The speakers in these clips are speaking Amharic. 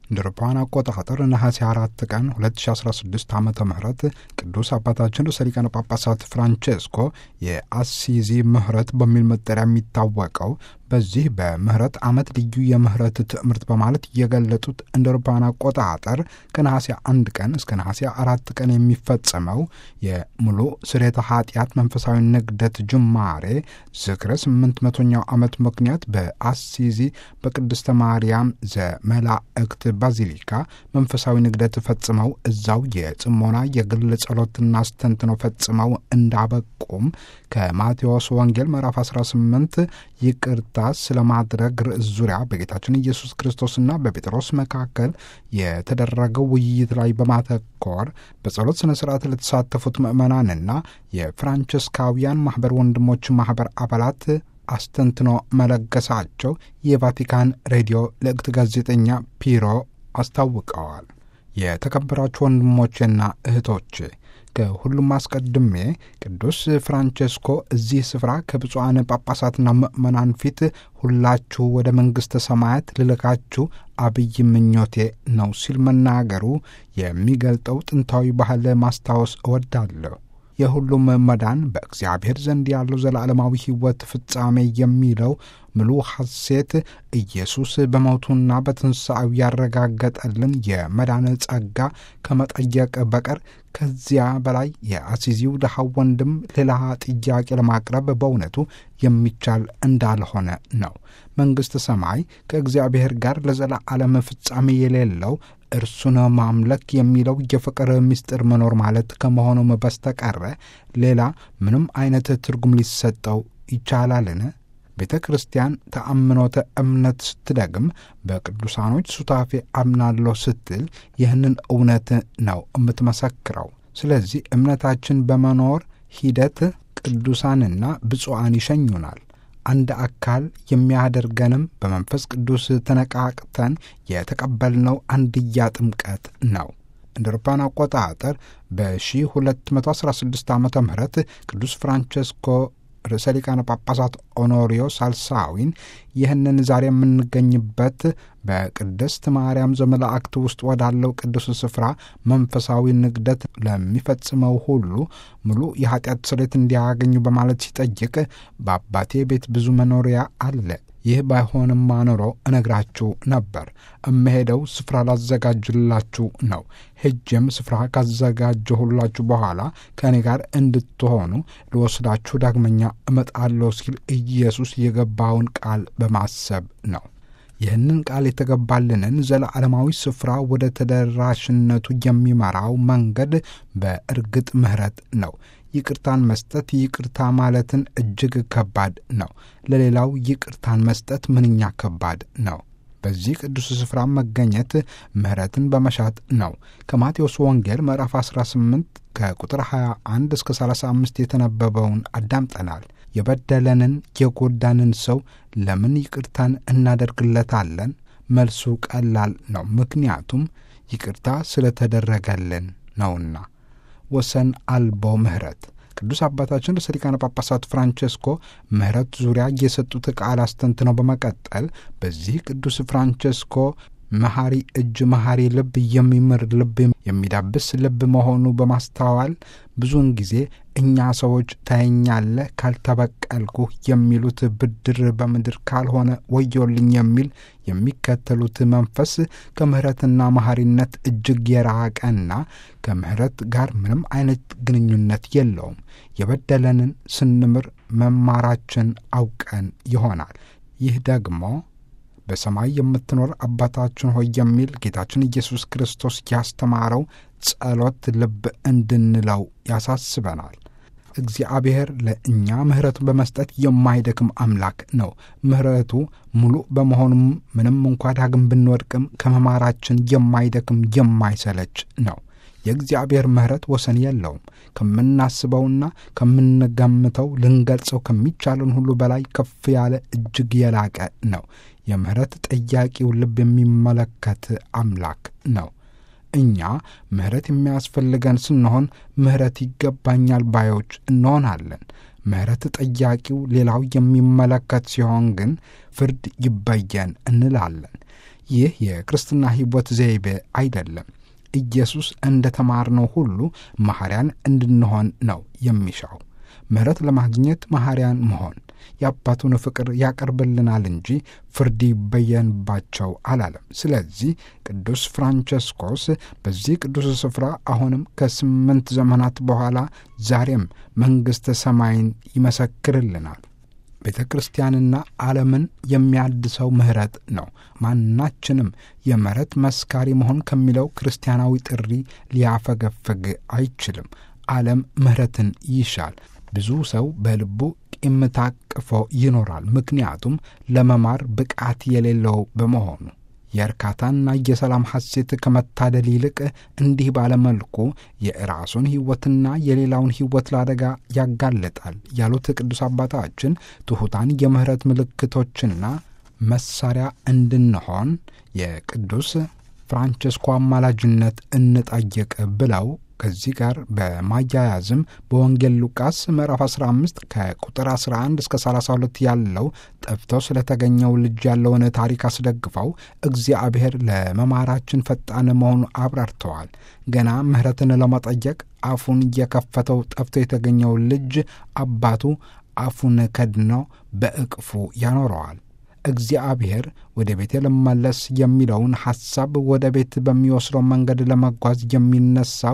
እንደ አውሮፓውያን አቆጣጠር ነሐሴ አራት ቀን 2016 ዓ ም ቅዱስ አባታችን ርዕሰ ሊቃነ ጳጳሳት ፍራንቼስኮ የአሲዚ ምህረት በሚል መጠሪያ የሚታወቀው በዚህ በምህረት ዓመት ልዩ የምህረት ትምህርት በማለት የገለጡት እንደ አውሮፓውያን አቆጣጠር ከነሐሴ አንድ ቀን እስከ ነሐሴ አራት ቀን የሚፈጸመው የሙሉ ስርየተ ኃጢአት መንፈሳዊ ንግደት ጅማሬ ዝክረ ስምንት መቶኛው ዓመት ምክንያት በአሲዚ በቅድስተ ማርያም ዘመላእክት ባዚሊካ መንፈሳዊ ንግደት ፈጽመው እዛው የጽሞና የግል ጸሎትና አስተንትነው ፈጽመው እንዳበቁም ከማቴዎስ ወንጌል ምዕራፍ 18 ይቅርታ ስለማድረግ ርዕስ ዙሪያ በጌታችን ኢየሱስ ክርስቶስና በጴጥሮስ መካከል የተደረገው ውይይት ላይ በማተኮር በጸሎት ሥነ ሥርዓት ለተሳተፉት ምዕመናንና የፍራንቸስካውያን ማኅበር ወንድሞች ማኅበር አባላት አስተንትኖ መለገሳቸው የቫቲካን ሬዲዮ ልዕክት ጋዜጠኛ ፒሮ አስታውቀዋል። የተከበራችሁ ወንድሞቼና እህቶቼ ከሁሉም አስቀድሜ ቅዱስ ፍራንቼስኮ እዚህ ስፍራ ከብፁዓን ጳጳሳትና ምእመናን ፊት ሁላችሁ ወደ መንግሥተ ሰማያት ልልካችሁ አብይ ምኞቴ ነው ሲል መናገሩ የሚገልጠው ጥንታዊ ባህል ማስታወስ እወዳለሁ። የሁሉም መዳን በእግዚአብሔር ዘንድ ያለው ዘላለማዊ ሕይወት ፍጻሜ የሚለው ምሉ ሐሴት ኢየሱስ በሞቱና በትንሣኤው ያረጋገጠልን የመዳን ጸጋ ከመጠየቅ በቀር ከዚያ በላይ የአሲዚው ድሃው ወንድም ሌላ ጥያቄ ለማቅረብ በእውነቱ የሚቻል እንዳልሆነ ነው። መንግሥተ ሰማይ ከእግዚአብሔር ጋር ለዘላለም ፍጻሜ የሌለው እርሱን ማምለክ የሚለው የፍቅር ምስጢር መኖር ማለት ከመሆኑም በስተቀረ ሌላ ምንም አይነት ትርጉም ሊሰጠው ይቻላልን? ቤተ ክርስቲያን ተአምኖተ እምነት ስትደግም በቅዱሳኖች ሱታፌ አምናለሁ ስትል ይህንን እውነት ነው የምትመሰክረው። ስለዚህ እምነታችን በመኖር ሂደት ቅዱሳንና ብፁዓን ይሸኙናል። አንድ አካል የሚያደርገንም በመንፈስ ቅዱስ ተነቃቅተን የተቀበልነው አንድያ ጥምቀት ነው። እንደ አውሮፓውያን አቆጣጠር በ1216 ዓ ም ቅዱስ ፍራንቸስኮ ርዕሰ ሊቃነ ጳጳሳት ኦኖሪዮ ሳልሳዊን ይህንን ዛሬ የምንገኝበት በቅድስት ማርያም ዘመላእክት ውስጥ ወዳለው ቅዱስ ስፍራ መንፈሳዊ ንግደት ለሚፈጽመው ሁሉ ሙሉ የኃጢአት ስርየት እንዲያገኙ በማለት ሲጠይቅ በአባቴ ቤት ብዙ መኖሪያ አለ ይህ ባይሆንማ ኖሮ እነግራችሁ ነበር። እምሄደው ስፍራ ላዘጋጅላችሁ ነው። ሄጄም ስፍራ ካዘጋጀሁላችሁ በኋላ ከእኔ ጋር እንድትሆኑ ልወስዳችሁ ዳግመኛ እመጣለሁ ሲል ኢየሱስ የገባውን ቃል በማሰብ ነው። ይህንን ቃል የተገባልንን ዘለዓለማዊ ስፍራ ወደ ተደራሽነቱ የሚመራው መንገድ በእርግጥ ምሕረት ነው። ይቅርታን መስጠት ይቅርታ ማለትን እጅግ ከባድ ነው። ለሌላው ይቅርታን መስጠት ምንኛ ከባድ ነው። በዚህ ቅዱስ ስፍራ መገኘት ምሕረትን በመሻት ነው። ከማቴዎስ ወንጌል ምዕራፍ 18 ከቁጥር 21 እስከ 35 የተነበበውን አዳምጠናል። የበደለንን የጎዳንን ሰው ለምን ይቅርታን እናደርግለታለን? መልሱ ቀላል ነው። ምክንያቱም ይቅርታ ስለተደረገልን ነውና። ወሰን አልቦ ምሕረት ቅዱስ አባታችን ርዕሰ ሊቃነ ጳጳሳት ፍራንቼስኮ ምሕረት ዙሪያ የሰጡት ቃል አስተንትነው በመቀጠል በዚህ ቅዱስ ፍራንቼስኮ መሐሪ እጅ መሐሪ ልብ የሚምር ልብ የሚዳብስ ልብ መሆኑ በማስተዋል ብዙውን ጊዜ እኛ ሰዎች ታየኛለህ ካልተበቀልኩህ የሚሉት ብድር በምድር ካልሆነ ወዮልኝ የሚል የሚከተሉት መንፈስ ከምሕረትና መሐሪነት እጅግ የራቀና ከምሕረት ጋር ምንም አይነት ግንኙነት የለውም። የበደለንን ስንምር መማራችን አውቀን ይሆናል። ይህ ደግሞ በሰማይ የምትኖር አባታችን ሆይ የሚል ጌታችን ኢየሱስ ክርስቶስ ያስተማረው ጸሎት ልብ እንድንለው ያሳስበናል። እግዚአብሔር ለእኛ ምሕረቱን በመስጠት የማይደክም አምላክ ነው። ምሕረቱ ሙሉ በመሆኑም ምንም እንኳ ዳግም ብንወድቅም ከመማራችን የማይደክም የማይሰለች ነው። የእግዚአብሔር ምሕረት ወሰን የለውም። ከምናስበውና ከምንገምተው ልንገልጸው ከሚቻለን ሁሉ በላይ ከፍ ያለ እጅግ የላቀ ነው። የምሕረት ጠያቂው ልብ የሚመለከት አምላክ ነው። እኛ ምሕረት የሚያስፈልገን ስንሆን ምሕረት ይገባኛል ባዮች እንሆናለን። ምሕረት ጠያቂው ሌላው የሚመለከት ሲሆን ግን ፍርድ ይበየን እንላለን። ይህ የክርስትና ሕይወት ዘይቤ አይደለም። ኢየሱስ እንደ ተማርነው ሁሉ መሐሪያን እንድንሆን ነው የሚሻው። ምሕረት ለማግኘት መሐሪያን መሆን የአባቱን ፍቅር ያቀርብልናል እንጂ ፍርድ ይበየንባቸው አላለም። ስለዚህ ቅዱስ ፍራንቸስኮስ በዚህ ቅዱስ ስፍራ አሁንም ከስምንት ዘመናት በኋላ ዛሬም መንግሥተ ሰማይን ይመሰክርልናል። ቤተ ክርስቲያንና ዓለምን የሚያድሰው ምሕረት ነው። ማናችንም የምሕረት መስካሪ መሆን ከሚለው ክርስቲያናዊ ጥሪ ሊያፈገፍግ አይችልም። ዓለም ምሕረትን ይሻል። ብዙ ሰው በልቡ ቂም ታቅፎ ይኖራል። ምክንያቱም ለመማር ብቃት የሌለው በመሆኑ የእርካታና የሰላም ሐሴት ከመታደል ይልቅ እንዲህ ባለመልኩ የራሱን ሕይወትና የሌላውን ሕይወት ለአደጋ ያጋልጣል ያሉት ቅዱስ አባታችን ትሑታን የምሕረት ምልክቶችና መሳሪያ እንድንሆን የቅዱስ ፍራንቸስኮ አማላጅነት እንጠይቅ ብለው ከዚህ ጋር በማያያዝም በወንጌል ሉቃስ ምዕራፍ 15 ከቁጥር 11 እስከ 32 ያለው ጠፍቶ ስለተገኘው ልጅ ያለውን ታሪክ አስደግፈው እግዚአብሔር ለመማራችን ፈጣን መሆኑ አብራርተዋል። ገና ምሕረትን ለመጠየቅ አፉን እየከፈተው ጠፍቶ የተገኘው ልጅ አባቱ አፉን ከድኖ በእቅፉ ያኖረዋል። እግዚአብሔር ወደ ቤቴ ልመለስ የሚለውን ሐሳብ ወደ ቤት በሚወስደው መንገድ ለመጓዝ የሚነሳው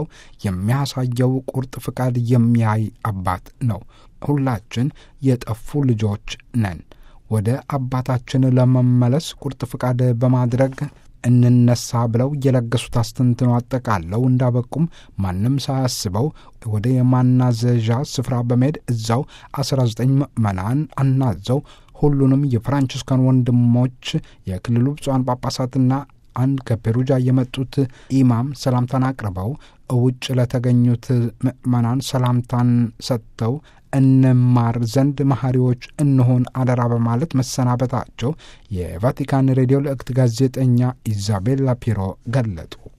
የሚያሳየው ቁርጥ ፍቃድ የሚያይ አባት ነው። ሁላችን የጠፉ ልጆች ነን። ወደ አባታችን ለመመለስ ቁርጥ ፍቃድ በማድረግ እንነሳ ብለው የለገሱት አስተንትኖ አጠቃለው እንዳበቁም ማንም ሳያስበው ወደ የማናዘዣ ስፍራ በመሄድ እዛው 19 ምዕመናን አናዘው ሁሉንም የፍራንቺስካን ወንድሞች የክልሉ ብፁዓን ጳጳሳትና አንድ ከፔሩጃ የመጡት ኢማም ሰላምታን አቅርበው ውጭ ለተገኙት ምዕመናን ሰላምታን ሰጥተው እንማር ዘንድ መሐሪዎች እንሆን አደራ በማለት መሰናበታቸው የቫቲካን ሬዲዮ ልእክት ጋዜጠኛ ኢዛቤላ ፒሮ ገለጡ።